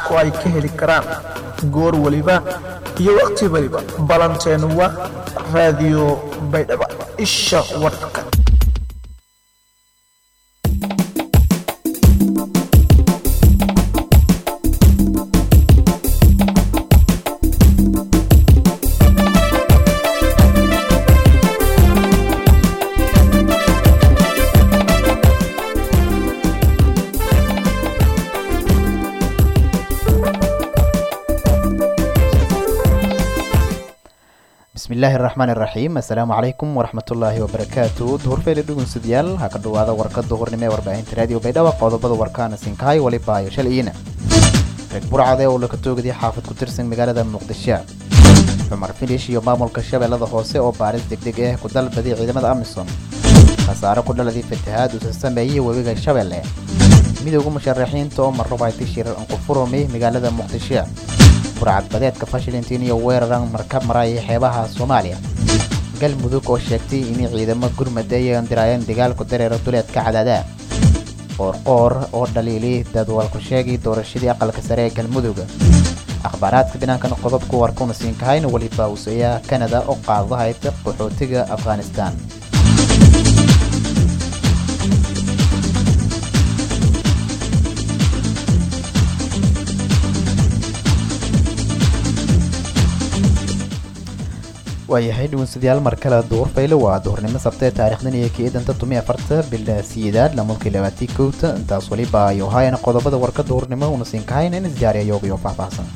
shacabku ay ka heli karaan goor weliba iyo wakhti weliba ballanteenu waa raadiyo baydhaba isha warka bismillaahi raxmaan iraxiim assalaamu calaykum waraxmatullaahi wabarakaatu duhurfeyle dhugunsidyaal ha ka dhowaada warka duhurnimo ee warbaahinta raadiyo baydhaba qodobada warkaana sinkahay walibaayo shalayina reeg burcade oo laka toogday xaafad ku tirsan magaalada muqdisho cumar filish iyo maamulka shabeellada hoose oo baaris degdeg ah ku dalbaday ciidamada amisom khasaare ku dhaladii fatahaad uusa sameeyey webiga shabeelle midowga musharaxiinta oo marrubayti shirar aan ku furumay magaalada muqdisho burcad badeedka fashilintiin iyo weeraran markab maraya xeebaha soomaaliya galmudug oo sheegtay inay ciidamo gurmad ay diraayeen dagaalku dareero duleedka cadaada qoorqoor oo dhaliilay dadwalku sheegay doorashadii aqalka sare ee galmudug akhbaaraadka dhinaankan qodobku warkuna siinkahayna weliba useeya kanada oo qaadahayd qaxootiga afghanistan waayahay dhugunsadayaal mar kale duhur fayle waa duhurnimo sabtee taarikhdan iyo kiidanta tumi afarta bila siyedaad lamulkii labaatii kowta intaas waliba ayu haayana qodobada warka duhurnimo una siinkahayna in isjaariya yoogayo faahfaahsan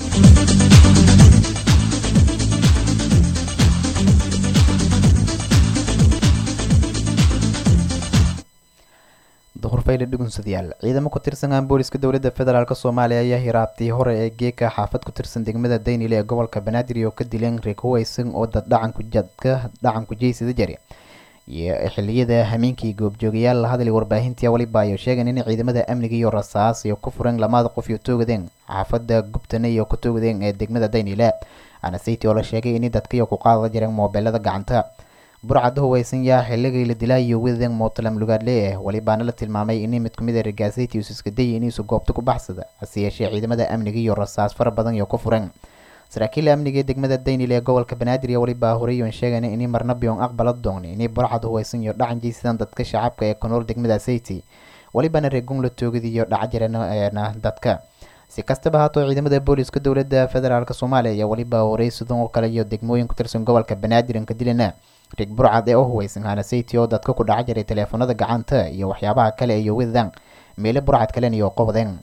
duhur fayle dhugunsadayaal ciidamo ku tirsan aan booliska dowladda federaalk soomaaliya ayaa hiraabtii hore ee geeka xaafad ku tirsan degmada daynile ee gobolka banaadir oo ka dileen reekuweysan oo dad dhacanku jadka dhacanku jeysida jari iyo xiliyada hameenkii goobjoogayaal la hadlay warbaahintii waliba ayo sheegeen in ciidamada amniga iyo rasaas iyo ku fureen lamada qof iyo toogadeen xaafada gubtane iyo ku toogadeen ee degmada daynile anasiti oo la sheegay in dadkiyo ku qaada jireen moobeelada gacanta burcada huweysan yaa xilligii la dilaa iyo widen mootalam lugaadle ah walibaana la tilmaamay in mid kumid a regaasati us iska dayay iniisu goobta ku baxsada hase yeeshee ciidamada amniga iyo rasaas fara badan iyo ku fureen saraakiil amniga ee degmada daynil ee gobolka banaadir iyo waliba horeyon sheegan in marna biyon aqbala doon in burcad huweysan iyo dhacan jeysadaan dadka shacabka ee ku nool degmada sayti walibana reegun la toogid iyo dhaca jirana dadka si kastaba haatoo ciidamada booliska dowladda federaalk soomaaliya ayaa waliba horey sidoo kale iyo degmooyin ku tirsan gobolka banaadir inka dilana rig burcad ee u huweysan hanasayty oo dadka ku dhaca jiray teleefanada gacanta iyo waxyaabaha kale iyo widan meele burcad kalen iyo qobdeen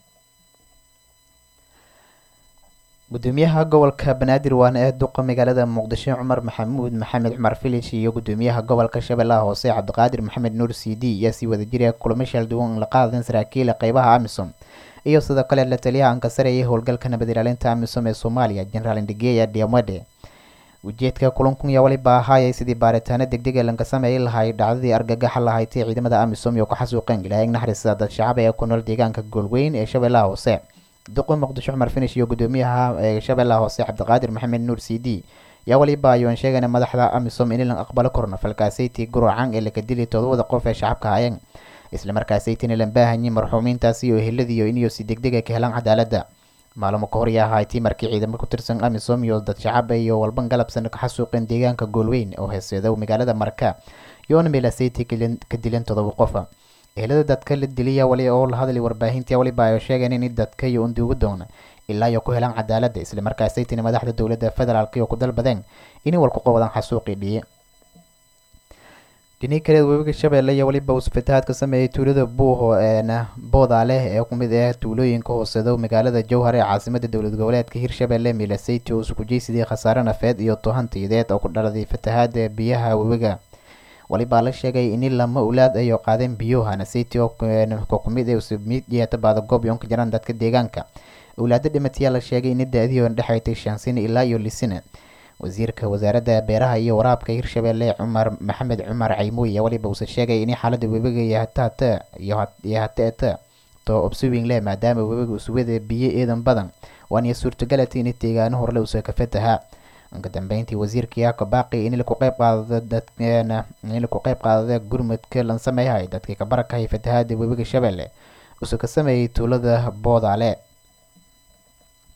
gudoomiyaha gobolka banaadir waana ee duqa magaalada muqdisho cumar maxamuud maxamed cumar filish iyo gudoomiyaha gobolka shabeellaha hoose cabdiqaadir maxamed nuur c d ayaa sii wada jira kulamo shalduwan la qaadeen saraakiila qeybaha amisom iyo sidoo kale la taliyaha aan ka sareeyay howlgalka nabad ilaalinta amisom ee soomaaliya generaal indigeya diamade ujeedka kulankun yaa waliba ahaayay sidii baaritaano degdega lanka sameeyay lahay dhacdadii argagaxa lahaytay ciidamada amisom iyo ku xasuuqeen ilaahig naxariista dad shacab ee ku nool deegaanka goolweyn ee shabeellaha hoose duqa muqdisho cumar finish iyo gudoomiyaha ee shabeellaha hoose cabdiqaadir maxamed nuur c d yaa waliba ayuan sheegana madaxda amisom in lan aqbalo korna falkaasaytii gurucan ee laka dilay todobada qof ee shacabka hayeen islamarkaasaytina lan baahanyay marxuumiintaasi iyo eheladiiyo iniyo si degdega ka helaan cadaaladda maalmo ka hor yaa ahaaytay markii ciidamo ku tirsan amisom iyo dad shacaba iyo walban galabsan ka xasuuqeen deegaanka goolweyn oo heeseeda magaalada marka yoona meelasayti ka dileen todoba qofa ehelada dadka la diliya wali oo la hadlay warbaahintii waliba ay sheegeen in dadka iyo unduugu doona ilaa iyo ku helaan cadaaladda islamarkaasaytina madaxda dowladda federaalk iyo ku dalbadeen inay walku qabadaan xasuuqii dhiye dhini kaleed webiga shabeelle iyo waliba uu fatahaad ka sameeyey tuulada buuho eena booda leh ee kumid ah tuulooyinka hooseedo magaalada jowhar ee caasimada dowlad goboleedka hirshabelle milasayti oo isku jeysidii khasaare nafeed iyo tohantiyadeed oo ku dhaladay fatahaada biyaha webiga walibaa la sheegay in lama ulaad ayo qaadeen biyo hanasayti oo kumid mid yeeta baada goob yoonka jiraan dadka deegaanka owlaado dhimatayaa la sheegay in da-dii dhexaytay shan sano ilaa iyo lisina wasiirka wasaaradda beeraha iyo waraabka hirshabelle cumar maxamed cumar caymuy ayaa waliba uuse sheegay in xaalada webiga iyo hataata iyo hateeta to obswing leh maadaama webiga uswada biyo eedan badan waana suurtagalati in deegaano horle uuse ka fataha uka dambeyntii wasiirka yaako baaqi in laku qeyb qaadado dadkeena in laku qeyb qaadada gurmudka lan sameeyahay dadkii ka barakahay fatahaada webiga shabeelle uuse ka sameeyey tuulada boodaale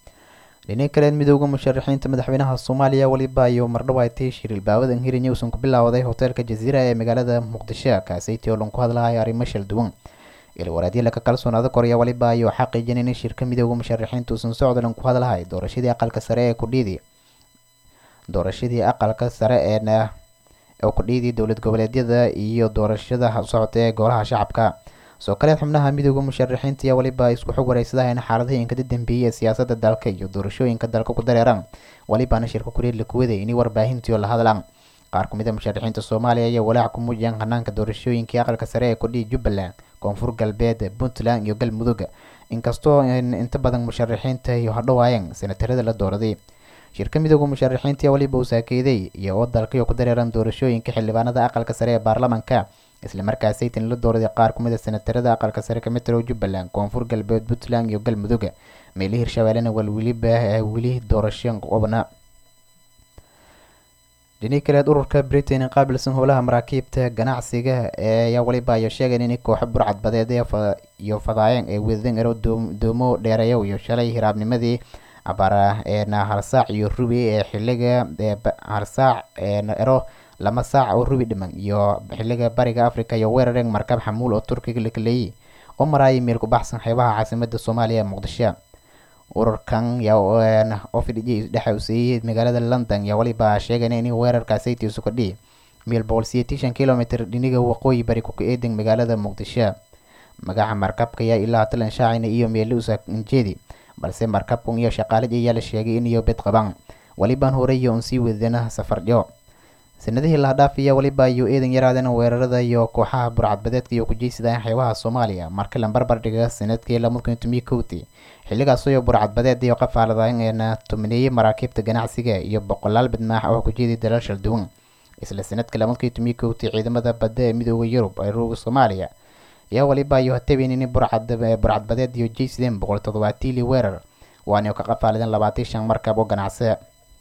dhinaca kaleed midooda musharaxiinta madaxweynaha soomaaliya weliba iyo mardhawaatay shiril baawadan hirin uusan ku bilowday hoteelka jaziira ee magaalada muqdisho kaasaytii oo lanku hadlahay arrimo shal duwan ilwaraadyala ka kalsoonaada koraya waliba ayuu xaqiijin in shirka midooda musharaxiinta uusan socdo lanku hadlahay doorashadii aqalka sare ee kudhiidi doorashadii aqalka sare ee oo kudhiidii dowlad goboleedyada iyo doorashada socota ee golaha shacabka soo kaleed xubnaha midooda musharaxiinta ayaa waliba isku xog wareysadahayn xaaladihii inkada dambeeyey ee siyaasada dalka iyo doorashooyinka dalka ku dareeraan walibana shirka kureed la kuwaday inay warbaahintii oo la hadlaan qaar kumid a musharaxiinta soomaaliya ayaa walaac ku muujiyaan hanaanka doorashooyinkii aqalka sare ee kudhihi jubbaland koonfur galbeed puntland iyo galmudug inkastoo inta badan musharaxiinta iyo hadhowaayeen senatarada la dooraday shirka midooda musharaxiinta ayaa waliba uu saakeeday iyo oo dalkaiyo ku dareeran doorashooyinka xildhibaanada aqalka sare ee baarlamanka islamarkaas saytan la dooraday qaar kumid a senatarada aqalka sare kamid ah jubbaland koonfur galbeed puntland iyo galmudug meeli hirshabeellena walweliba weli doorasho qobna dhini kaleed ururka britain qaabilsan howlaha maraakiibta ganacsiga ayaa waliba ayo sheegeen in kooxo burcadbadeed iyo fadaayeen ee wadadeen ero doomo dheereeyo iyo shalay hiraabnimadii abaara eena halsaac iyo rubi ee xiliga halsaac ero lama saac oo rubi dhiman iyo xiliga bariga africa iyo weerareen markab xamuul oo turkiga la kaleeyay oo maraayay meel ku baxsan xeebaha caasimada soomaaliya ee muqdisho ururkan ofidh dhexa useeyey magaalada london yaa waliba sheegeen in weerarkaasaytii isu kadhihi meel boqol siyeetishan kilomitr dhiniga waqooyi bari ku eedan magaalada muqdisho magaca markabka yaa ilaa talan shaacina iyo meele usajeedi balse markabkan iyo shaqaalid ayaa la sheegay in iyo bed qabaan walibaan horeyo un sii wadana safarjo sanadihii lahadhaaf iyo waliba iyo eedan yaraadeen weerarada iyo kooxaha burcadbadeedka iyo kujeysadaan xeebaha soomaaliya marka la barbar dhiga sanadkii lamadkun tomiyi kowti xilligaas iyo burcadbadeed iyo qafaaladaeena tumineeyey maraakiibta ganacsiga iyo boqolaal bidmaax oo kujeeday dalal shal duwan isla sanadka lamadkii tomiyi kowti ciidamada badda ee midooda yurub ee ruuga soomaaliya ayaa waliba iyo hatabeen in burcadbadeed iyo jeysadeen boqol toddobaatiili weerar waana ka qafaaladeen labaatan shan markab oo ganacsi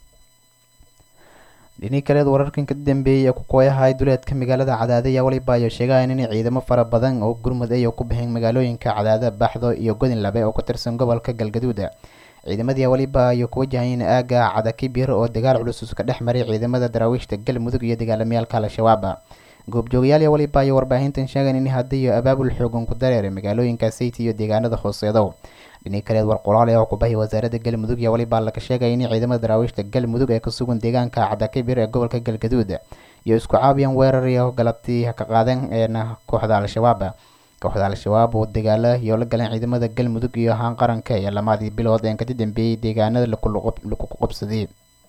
dhini kaleed wararkan ka dambeeyay ee ku kooyahay duleedka magaalada cadaade ayaa waliba ayo sheegayan in ciidamo fara badan oo gurmud ay ku baxeen magaalooyinka cadaade baxdo iyo godin labe oo ka tirsan gobolka galgaduuda ciidamadii waliba ayo ku wajahayeen aaga cadakibir oo dagaal culus ka dhex maray ciidamada daraawiishta galmudug iyo dagaalamayaalka al-shabaab goobjoogayaal waliba ayo warbaahintan sheegan in hadda iyo abaabul xoogan ku dareeray magaalooyinka sayti iyo deegaanada hooseedo dhini kaleed war qoraale oo kubahay wasaaradda galmudug iyo waliba laga sheegay in ciidamada daraawiishta galmudug ee kasugan deegaanka cadakibir ee gobolka galgaduud iyo isku caabiyaan weerar iyo galabtii ka qaadeen eena kooxda al-shabaab kooxda al-shabaab oo dagaala iyo la galeen ciidamada galmudug iyo ahaan qaranka ee lamadii bilood ee kadi dambeeyey deegaanada laku qabsaday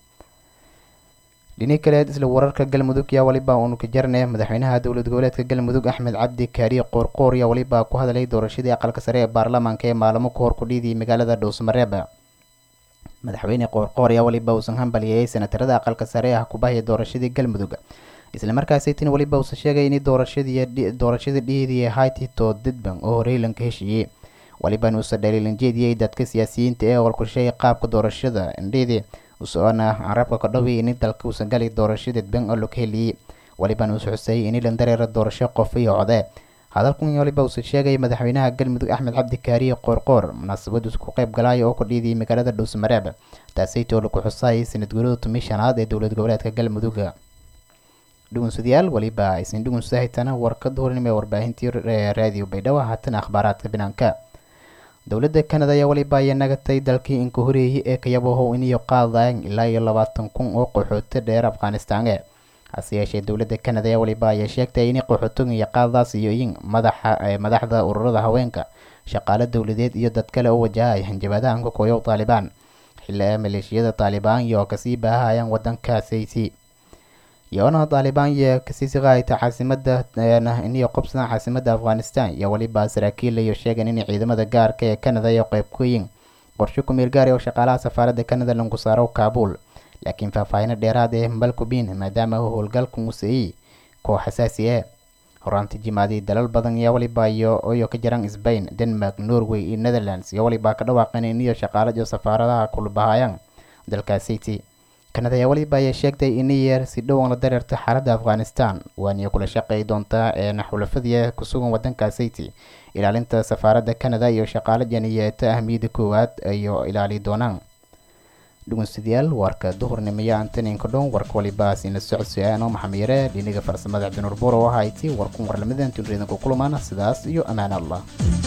dhini kaleed isla wararka galmudug yaa waliba uunu ka jarne madaxweynaha dowlad goboleedka galmudug axmed cabdi kaariye qoorqoor yaa waliba ku hadlay doorashadii aqalka sare ee baarlamaanka ee maalamo ka hor ku dhiidiyay magaalada dhowsmareeb madaxweyne qoorqoor ayaa waliba uusan hambalyeeyay senatarada aqalka sare ah kubahaya doorashadii galmudug islamarkaasaytin waliba uusan sheegay in doorashadii doorashada dhiidii hayti to didban oo horeylanka heshiiyey waliba inuusan dhaliilan jeediyey dadka siyaasiyiinta ee olkushay qaabka doorashada indhiidii usoona carabka ka dhoway in dalka uusan gali doorasho dadban oo laka heliyey waliban uus xusay in ilan dareera doorasho qof iyo code hadalkan waliba uusan sheegay madaxweynaha galmudug axmed cabdi kaariye qoorqoor munaasabad ku qayb galaayo oo ku dhiidiyay magaalada dhuusmareeb taasaytoo laku xusay sanad guurada tumi shanaad ee dowlad goboleedka galmudug dhugunsadayaal waliba aysan dhugunsahaytana warkada horinima ee warbaahintii raadiyo baydhabo haatan akhbaaraadka banaanka dowladda canada ayaa waliba aya nagatay dalkii inka horeeyay ee kayabahow iniyo qaadayaan ilaa iyo labaatan kun oo qaxooti dheer afghanistaane hase yeeshee dowladda canada ayaa waliba ayaa sheegtay in qaxootiga iyo qaadadaas iyo in madaxa madaxda ururada haweenka shaqaale dowladeed iyo dad kale oo wajahay hanjabaadahan ka kooyow taalibaan xilli maleeshiyada taalibaan iyo kasii baahayaan wadanka sayti yoona taalibaan iyo kasii siqaayta caasimada iniyo qobsada caasimada afghanistan iyo waliba saraakiil iyo sheegan in ciidamada gaarka ee canada iyo qeyb kuyiin qorshe ku-meel gaari oo shaqaalaha safaaradda canada lagu saaro kaabul laakiin faahfaahino dheeraad ee malcubin maadaama howlgalka museeyey koox xasaasi ah horaanti jimaadii dalal badan iyo waliba iyo iyo ka jiraan sbain denmark norway iyo netherlands iyo waliba ka dhawaaqeen iniyo shaqaalad iyo safaaradaha kulbahayaan dalka city canada ayaa waliba ayaa sheegtay in yeer si dhowan la dareerta xaaladda afghanistan waaniyo kula shaqeey doontaa ee xulafadii kusugan wadanka city ilaalinta safaaradda canada iyo shaqaale janiyeeta ahmiyadda koowaad ayo ilaali doonaan dhugunsidayaal warka duhurnimaya antaninka dhon warka walibaas ina socodsiyaano maxamiyare dhiniga farsamada cabdinuur buuro wahayti warkun warlamadan tunreedanku kulmaana sidaas iyo ammaan allah